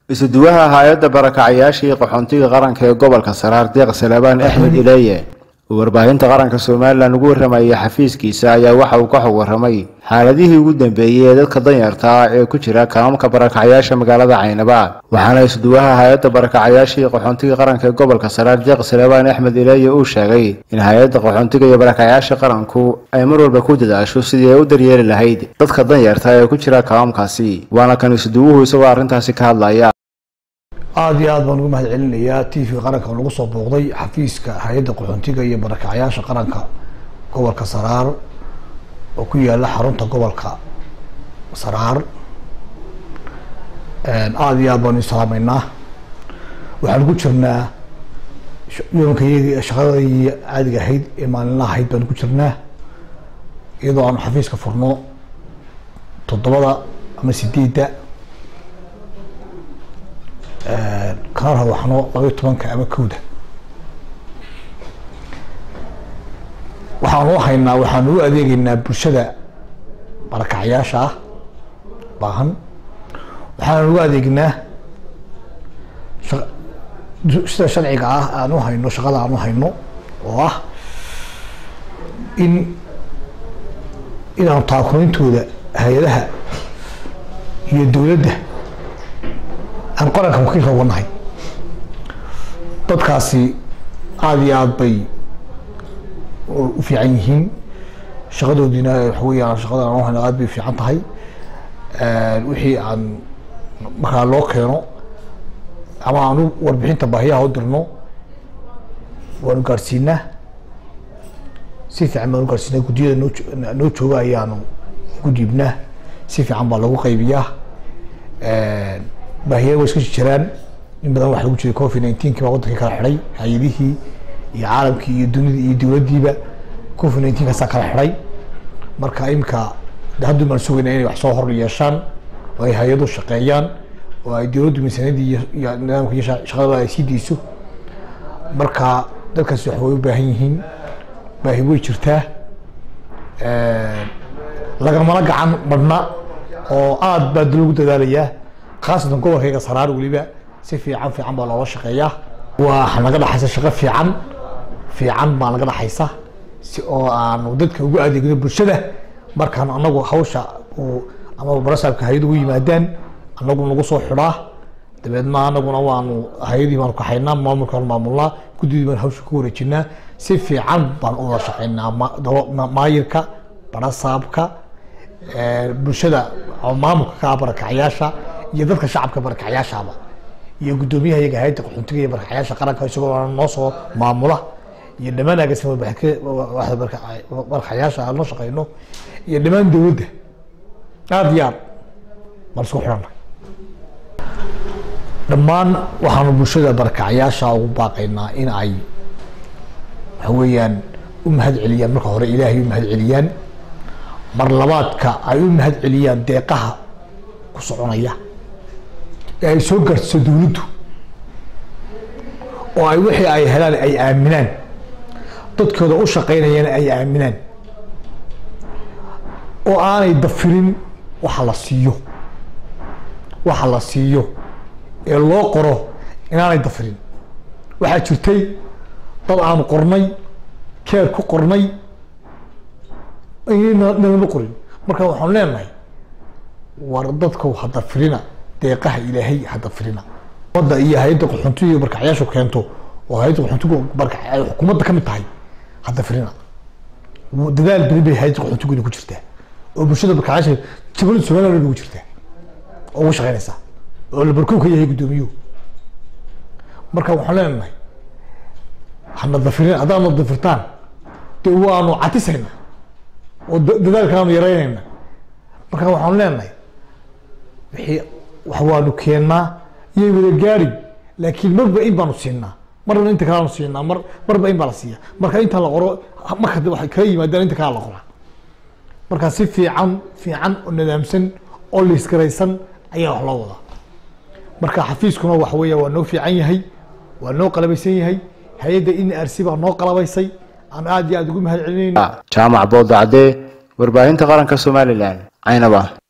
isuduwaha hay-adda barakacayaashii qaxoontiga qaranka ee gobolka saraar deeq salabaan axmed ileeye oo warbaahinta qaranka somalilan ugu warramayay xafiiskiisa ayaa waxa uu ka xog warramay xaaladihii ugu dambeeyey ee dadka danyarta ah ee ku jira kaamamka barakacayaasha magaalada caynaba waxaana isuduwaha hay-adda barakacayaashii qaxoontiga qaranka ee gobolka saraar deeq salabaan axmed ileeye uu sheegay in hay-adda qaxoontiga iyo barakacayaasha qaranku ay mar walba ku dadaasho sidii ay u daryeeli lahayd dadka danyarta ee ku jira kaamamkaasi waana kan isuduwuhu isagoo arrintaasi ka hadlaya aada iyo aad baan ugu mahad celinayaa t v qaranka oo nagu soo booqday xafiiska hay-adda qaxoontiga iyo barakacayaasha qaranka gobolka saraar oo ku yaala xarunta gobolka saraar aada iyo aad baanu isalaameynaa waxaan ku jirnaa yoonkaiyagii shaqadii caadiga ahayd ee maalinlaha ahayd baanu ku jirnaa iyadoo aanu xafiiska furno toddobada ama sideedda kana rawaxno labayo tobanka ama kowda waxaanu haynaa waxaanu u adeegeynaa bulshada barakacayaasha ah baahan waxaanu u adeegnaa sida sharciga ah aan u hayno shaqada aan u hayno oo ah in inaanu taakooyintooda hay-adaha iyo dowladda aan qaranka wakiilka uga nahay dadkaasi aada iyo aada bay u fiican yihiin shaqadoodiina waxa weeyaan shaqada aan hayno aad bay fiican tahay wixii aan markaa loo keeno ama aanu warbixinta baahiyaha u dirno waanu gaadhsiinaa si fiican baanu gaadhsiinaa guddiyada noo noo jooga ayaanu ugu dhiibnaa si fiican baa lagu qaybiyaa baahiya way iska jiraan in badan waxa lagu jiray covid nineteenki baa wadankii kala xidhay hay-adihii iyo caalamkii iyo dunidii iyo dowladdiiba covid nineteen kaasaa kala xidhay marka imika haddu baan sugayna inay wax soo hor yeeshaan oo ay hay-adu shaqeeyaan oo ay dowladdu miisaaniyadii iyo nidaamka iyo shaqadaba ay sii deyso marka dadkaasi wax way u baahan yihiin baahi way jirtaa lagamala gacan badhna oo aada baa lagu dadaalayaa khaasatan gobolkayga saraar weliba si fiican fiican baa loola shaqeeyaa waa naga dhaxaysa shaqo fiican fiican baa naga dhaxaysa si oo aanu dadka ugu adeegno bulshada markaan anagu hawsha ama barasaabka hay-ad ugu yimaadaan anagu nagu soo xidhaa dabeedna anaguna waanu hay-adii baanu kaxaynaa maamulkaan maamulnaa guddidii baan hawsha ku wareejinaa si fiican baan u wada shaqeynaa maayirka barasaabka bulshada maamulka ka barakacayaasha iyo dadka shacabka barakacayaashaaba iyo guddoomiyaha iyaga hay-adda qaxoontiga iyo barakacayaasha qaranka isagoo noo soo maamula iyo dhammaan agaasima barakacayaasha aan noo shaqeyno iyo dhammaan dowladda aada iyo aad baan isku xidhanna dhammaan waxaanu bulshada barakacayaasha ugu baaqaynaa in ay waxa weeyaan u mahad celiyaan marka hore ilaahay u mahad celiyaan mar labaadka ay u mahad celiyaan deeqaha ku soconaya ee ay soo gaarsiiso dowladdu oo ay wixii ay helaan ay aaminaan dadkooda u shaqaynayana ay aaminaan oo aanay dafirin waxa la siiyo waxa la siiyo ee loo qoro inaanay dafirin waxaa jirtay dad aanu qornay keer ku qornay nalama qorin marka waxaanu leenahay war dadka hadda firina deeqaha ilaahay hadda firina umada iyo hay-adda qaxoontiga iyo barkacyaashu keento oo hay-adda qaxoontigu barka ay xukuumadda ka mid tahay hadda firina dadaal beri bay hay-adda qaxoontiguna ku jirtaa oo bulshada barkacyaasha jabalada somaliland ugu jirtaa oo ugu shaqeynaysaa oo la barkow ka yahay guddoomiyuhu marka waxaan leenahay hana dafirin haddaadna dafirtaan dee waanu catisayna oo dadaalkaanu yaraynayna marka waxaanu leenahay wixii wax waanu keennaa iyay wada gaari laakiin marba in baanu siinaa marna inta kaleanu siinaa mar marba in baa la siiya marka inta la qoro marka waxay kala yimaadaan inta kale la qoraa marka si fiican fiican oo nadaamsan oo liisgaraysan ayaa wax loo wadaa marka xafiiskuna waxa weeya waa noo fiican yahay waa noo qalabaysan yahay hay-adda in r c baa noo qalabaysay aan aada iyo aada ugu mahad celinayno jaamac boodacdee warbaahinta qaranka somalilan caynaba